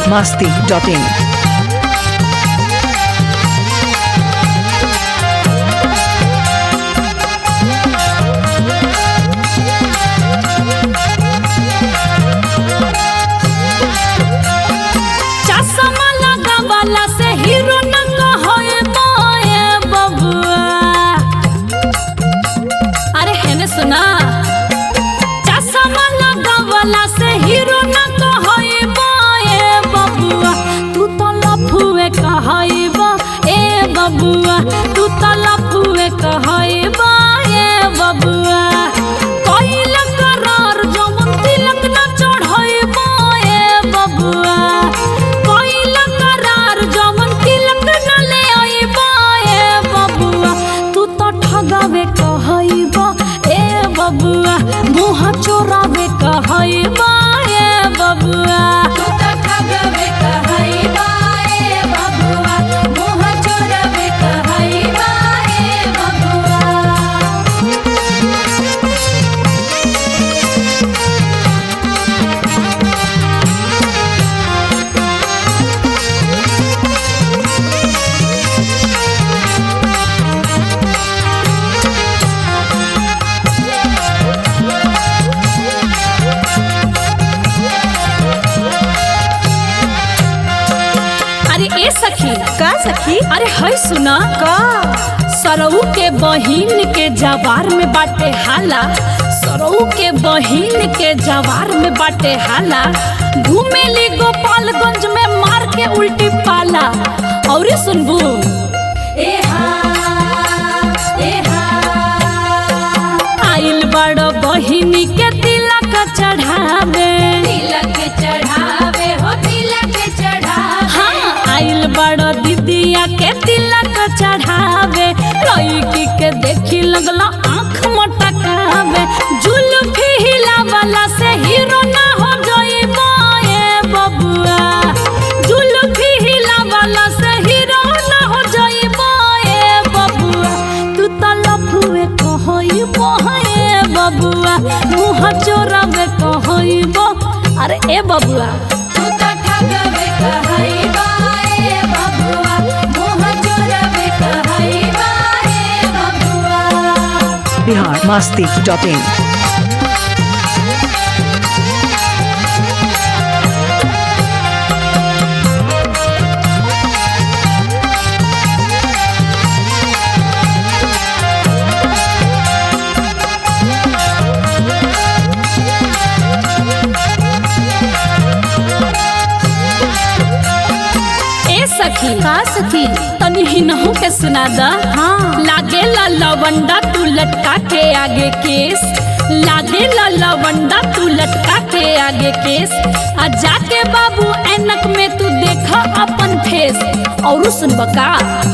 masti.in. चश्मा लगावला से हीरो नंग होए मोए बबुआ अरे हेने सुना चश्मा लगावला से हीरो नंग होए मोए बबुआ तू तो लफुए कहइबा ए बबुआ तू तो लफुए कहइबा ए बबुआ कइल करार जवन तिलक न चढ़इबा ए बबुआ कइल करार जवन तिलक न ले अइबा ए बबुआ तू तो ठगावे कहइबा ए बबुआ मुंह चोरावे कहइबा ए बबुआ तू तो ठगावे कहइबा ए बबुआ मुंह चोरावे कहइबा ए बबुआ अरे ए सखी का सखी अरे है सुना का सरऊ के बहिन के जवार में बाटे हाला सरऊ के बहिन के जवार में बाटे हाला घूमेली गोपालगंज में मार के उल्टी पाला और सुनबू आइल बड़ बहिनी के तिलक चढ़ावे तिलक चढ़ावे हो तिलक चढ़ावे हाँ आइल बड़ दीदिया के तिलक चढ़ावे लड़की के देखी लगला आँख मटकावे जुल्फी हिलावला से हीरो ना हो जाइबा ए बबुआ जुल्फी हिलावला से हीरो ना हो जाइबा ए बबुआ तू तो लफुए कहइबो ए बबुआ मुँह चोरावे कहइबो अरे ए बबुआ तू तो ठगवे कहइबा ए बबुआ मुँह चोरावे कहइबा ए बबुआ Bihar masti.in. ए सखी का सखी तनी हिनहु के सुना दा हाँ लागे ला लवंडा तू लटका के आगे केस लागे ला लवंडा तू लटका के आगे केस आ जाके बाबू ऐनक में तू देखा अपन फेस और सुन बका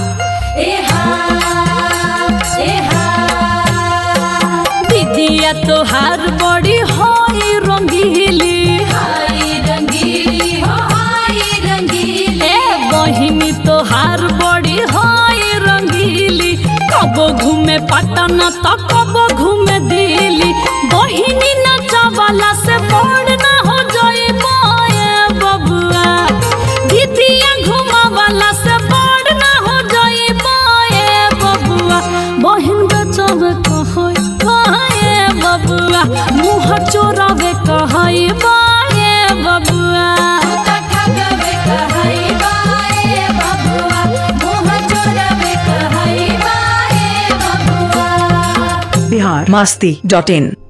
दीदिया तोहार बड़ी होई रंगीली हाय रंगीली हो हाय रंगीली ए बहिनी तोहार बड़ी होई रंगीली कबो घूमे पटना तो कबो घूमे दिल्ली बहिनी नचवाला से बड़ ना हो जाए ए बबुआ दीदिया घुमावाला से बड़ ना हो जाए ए बबुआ बहिन बचावे कहई बाए बबुआ मुँह चोरावे कहई बाए बबुआ Bihar masti.in.